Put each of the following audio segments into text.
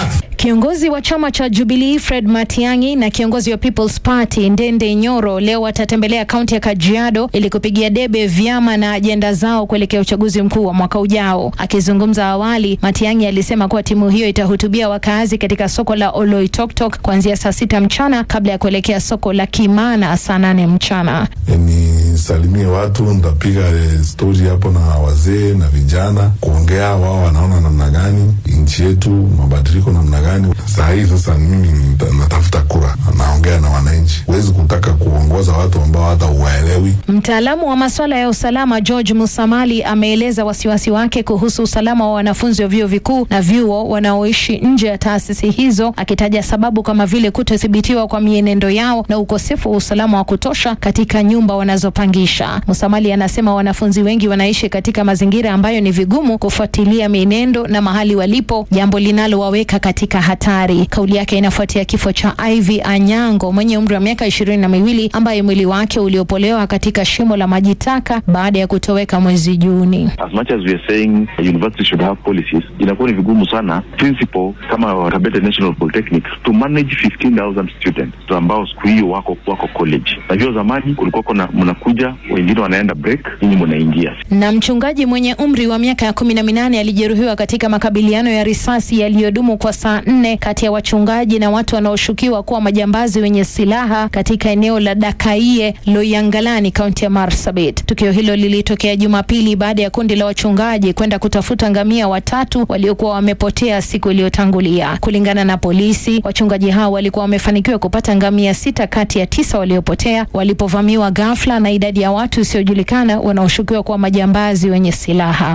relax. Kiongozi wa chama cha Jubilee Fred Matiang'i na kiongozi wa People's Party Ndende Nyoro leo watatembelea kaunti ya Kajiado ili kupigia debe vyama na ajenda zao kuelekea uchaguzi mkuu wa mwaka ujao. Akizungumza awali, Matiang'i alisema kuwa timu hiyo itahutubia wakaazi katika soko la Oloitoktok kuanzia saa sita mchana kabla ya kuelekea soko la Kimana saa nane mchana. Nisalimie watu, nitapiga eh, stori hapo na wazee na vijana, kuongea wao wanaona namna gani nchi yetu, mabadiliko namna gani. Saa hii sasa mimi nita- natafuta kura, naongea na wananchi. Huwezi kutaka kuongoza watu ambao hata uwaelewi. Mtaalamu wa masuala ya usalama George Musamali ameeleza wasiwasi wake kuhusu usalama wa wanafunzi wa vyuo vikuu na vyuo wanaoishi nje ya taasisi hizo, akitaja sababu kama vile kutothibitiwa kwa mienendo yao na ukosefu wa usalama wa kutosha katika nyumba wanazopangisha. Musamali anasema wanafunzi wengi wanaishi katika mazingira ambayo ni vigumu kufuatilia mienendo na mahali walipo, jambo linalowaweka katika hatari. Kauli yake inafuatia kifo cha Ivy Anyango mwenye umri wa miaka ishirini na miwili ambaye mwili wake uliopolewa katika shimo la maji taka baada ya kutoweka mwezi Juni. as much as we are saying universities should have policies, inakuwa ni vigumu sana principal kama Tabete National Polytechnic to manage 15,000 students tu ambao siku hiyo wako wako college. Najua zamani kulikuwa kuna mnakuja, wengine wanaenda break, nyinyi mnaingia. Na mchungaji mwenye umri wa miaka ya kumi na minane alijeruhiwa katika makabiliano ya risasi yaliyodumu kwa saa nne kati ya wachungaji na watu wanaoshukiwa kuwa majambazi wenye silaha katika eneo la Dakaie Loyangalani, kaunti ya Marsabit. Tukio hilo lilitokea Jumapili baada ya kundi la wachungaji kwenda kutafuta ngamia watatu waliokuwa wamepotea siku iliyotangulia. Kulingana na polisi, wachungaji hao walikuwa wamefanikiwa kupata ngamia sita kati ya tisa waliopotea walipovamiwa ghafla na idadi ya watu isiyojulikana wanaoshukiwa kuwa majambazi wenye silaha.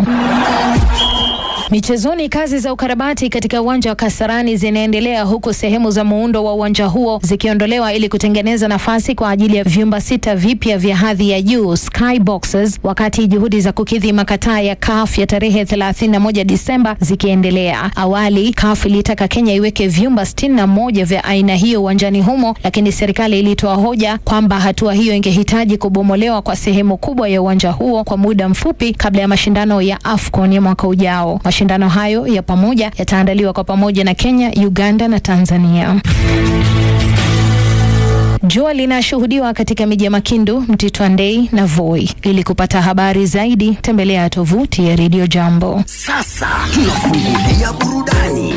Michezoni, kazi za ukarabati katika uwanja wa Kasarani zinaendelea huku sehemu za muundo wa uwanja huo zikiondolewa ili kutengeneza nafasi kwa ajili ya vyumba sita vipya vya hadhi ya juu sky boxes, wakati juhudi za kukidhi makataa ya CAF ya tarehe 31 Disemba zikiendelea. Awali CAF ilitaka Kenya iweke vyumba 61 vya aina hiyo uwanjani humo, lakini serikali ilitoa hoja kwamba hatua hiyo ingehitaji kubomolewa kwa sehemu kubwa ya uwanja huo kwa muda mfupi kabla ya mashindano ya AFCON ya mwaka ujao. Mashindano hayo ya pamoja yataandaliwa kwa pamoja na Kenya, Uganda na Tanzania. Jua linashuhudiwa katika miji ya Makindu, Mtito Andei na Voi. Ili kupata habari zaidi, tembelea tovuti ya Radio Jambo. Sasa tunafungulia burudani.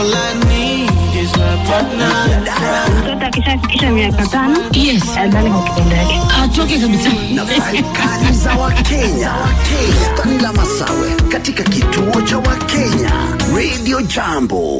Mtoto akishafikisha miaka tano Yes. adhani kwa kitendo yake. atoke kabisa. na faikali za Wakenya. Stani la Masawe katika kituo cha Wakenya Radio Jambo.